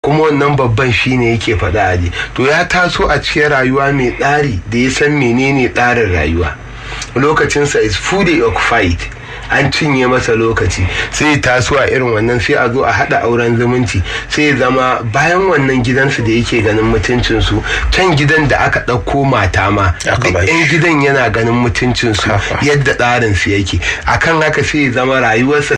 kuma wannan babban shine yake faɗa aji to ya taso a cikin rayuwa mai tsari da ya san menene tsarin rayuwa lokacinsa is fully occupied an cinye masa lokaci sai ya taso a irin wannan sai a zo a haɗa auren zumunci sai ya zama bayan wannan gidansu da yake ganin mutuncinsu can gidan da aka ɗauko mata ma duk yan gidan yana ganin mutuncinsu yadda tsarinsu yake akan haka sai ya zama rayuwarsa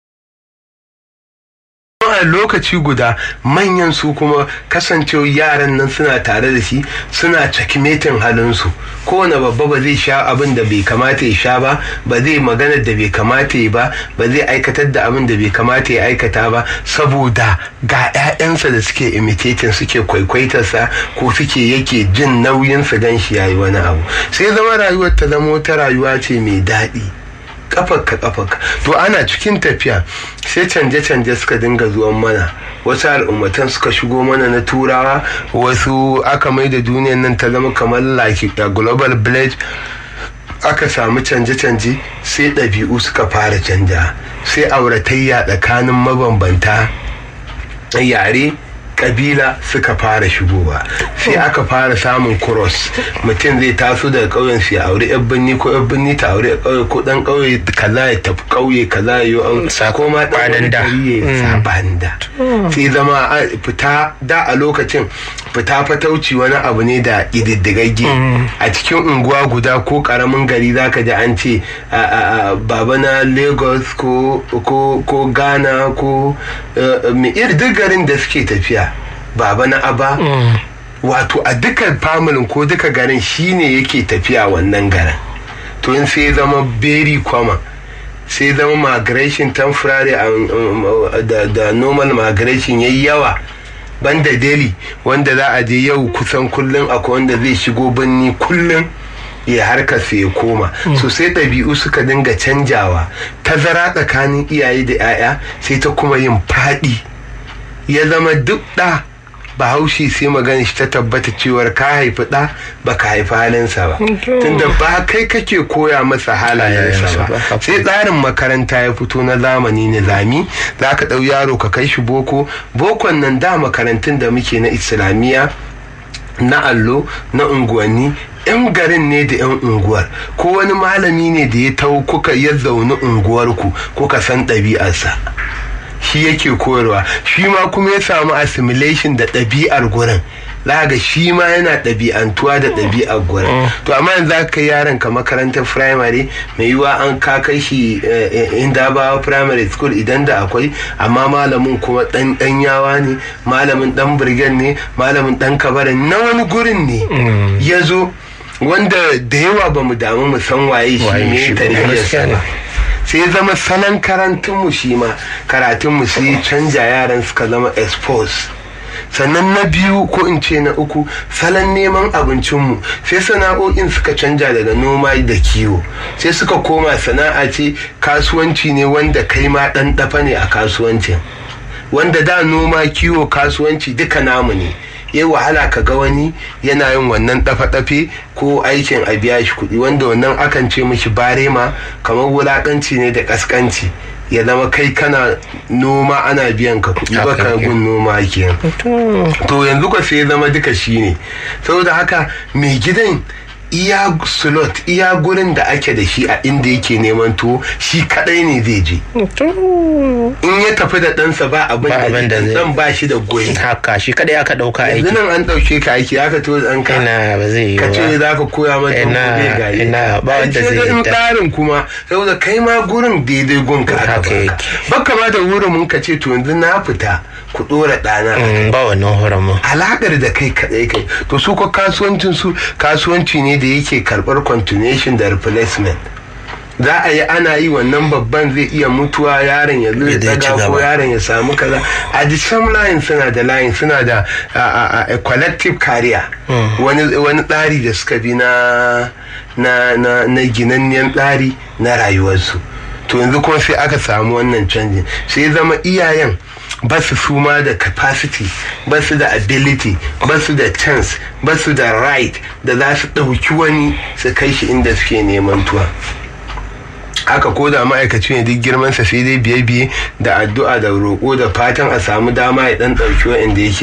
a lokaci guda manyan su kuma kasancewa yaran nan suna tare da shi suna cakimetin halinsu kowane babba ba zai sha abin da bai kamata ya sha ba ba zai magana da bai kamata ya ba ba zai aikatar da abin da bai kamata ya aikata ba saboda ga 'ya'yansa da suke imitating suke kwaikwaitarsa ko suke yake jin nauyin su gan shi yayi wani abu sai zama rayuwar ta zama wata rayuwa ce mai daɗi kafarka kafarka to ana cikin tafiya sai canje-canje suka dinga zuwan mana wasu al'ummatan suka shigo mana na turawa wasu aka mai da duniyan nan ta zama kamar like a global village aka samu canje-canje sai ɗabi'u suka fara canja sai auratayya tsakanin mabambanta yare kabila suka fara shigowa sai aka fara samun cross mutum zai taso daga ƙauyen su ya aure yan birni ko yan birni ta aure ƙauye ko dan ƙauye kaza ya tafi ƙauye kaza ya yi an ko ma dan gari ya saban da sai zama fita da a lokacin fita fatauci wani abu ne da ƙididdigagge a cikin unguwa guda ko ƙaramin gari zaka ji an ce baba na lagos ko ghana ko duk garin da suke tafiya baba na aba mm. wato a duka familin ko duka garin shine yake tafiya wannan garin to in sai zama very common sai zama migration temporary da, da normal migration yayi yawa banda daily wanda za a je yau kusan kullum akwai wanda zai shigo birni kullum ya harkar sai ya koma mm. so sai ɗabi'u suka dinga canjawa tazara tsakanin iyaye da 'ya'ya sai ta kuma yin faɗi ya zama duk ɗa bahaushe sai magana shi ta tabbata cewar ka haifi ɗa ba ka haifi halinsa ba tunda ba kai kake koya masa halayensa ba sai tsarin makaranta ya fito na zamani nizami za ka ɗau yaro ka kai shi boko bokon nan da makarantun da muke na islamiyya na allo na unguwanni 'yan garin ne da 'yan unguwar ko wani malami ne da ya tau kuka ya zaune unguwarku kuka san ɗabi'arsa shi yake koyarwa shi ma kuma ya samu assimilation da ɗabi'ar gurin ga shi ma yana ɗabi'antuwa da ɗabi'ar gurin to amma yanzu za ka yaron ka makarantar primary mai yiwa an ka kai shi inda ba primary school idan da akwai amma malamin kuma ɗan ɗan yawa ne malamin ɗan birgen ne malamin ɗan kabarin na wani gurin ne ya zo wanda da yawa ba mu damu mu san waye shi ne tarbiyyarsa ba sai ya zama salon karantunmu shi ma karatunmu sai canja yaran suka zama expose sannan na biyu ko in ce na uku salon neman abincinmu sai sana'o'in suka canja daga noma da kiwo sai suka koma sana'a ce kasuwanci ne wanda kai ma ɗan ɗafa ne a kasuwancin wanda da noma kiwo kasuwanci duka namu ne ya wahala ka ga wani yana yin wannan dafe-dafe ko aikin a biya shi kuɗi wanda wannan akan ce mishi barema kamar wulaƙanci ne da ƙasƙanci ya zama kai kana noma ana biyan ka kuɗi ba ka gun noma kenan to yanzu ka sai zama duka shi ne saboda haka mai gidan iya slot iya gurin da ake da shi a inda yake neman tuwo shi kadai ne zai je in ya tafi da ɗansa ba abin da dan ba shi da goyi haka shi kadai aka dauka aiki yanzu nan an dauke ka aiki aka to dan ka ina ba zai yi ka ce za ka koya mata ina gari ina ba wanda zai yi in tsarin kuma saboda kai ma gurin daidai gun ka aka baka baka ma da wurin mun ka ce to yanzu na fita ku dora ɗana ba wannan horon alakar da kai kadai kai to su ko kasuwancin su kasuwanci ne da yake karbar continuation da replacement za a yi ana yi wannan babban zai iya mutuwa yaron ya zo ya daga ko yaron ya samu kaza a the same line suna da line suna da a collective career wani tsari da suka bi na na na ginanniyan tsari na rayuwarsu to yanzu kuma sai aka samu wannan canjin sai zama iyayen ba su suma da capacity ba su da ability ba su da chance ba su da right da za su ɗauki wani su kai shi inda suke neman tuwa haka ko da ma'aikaci ne duk girmansa sai dai biye-biye da addu'a da roƙo da fatan a samu dama ya ɗan ɗauki wa'anda yake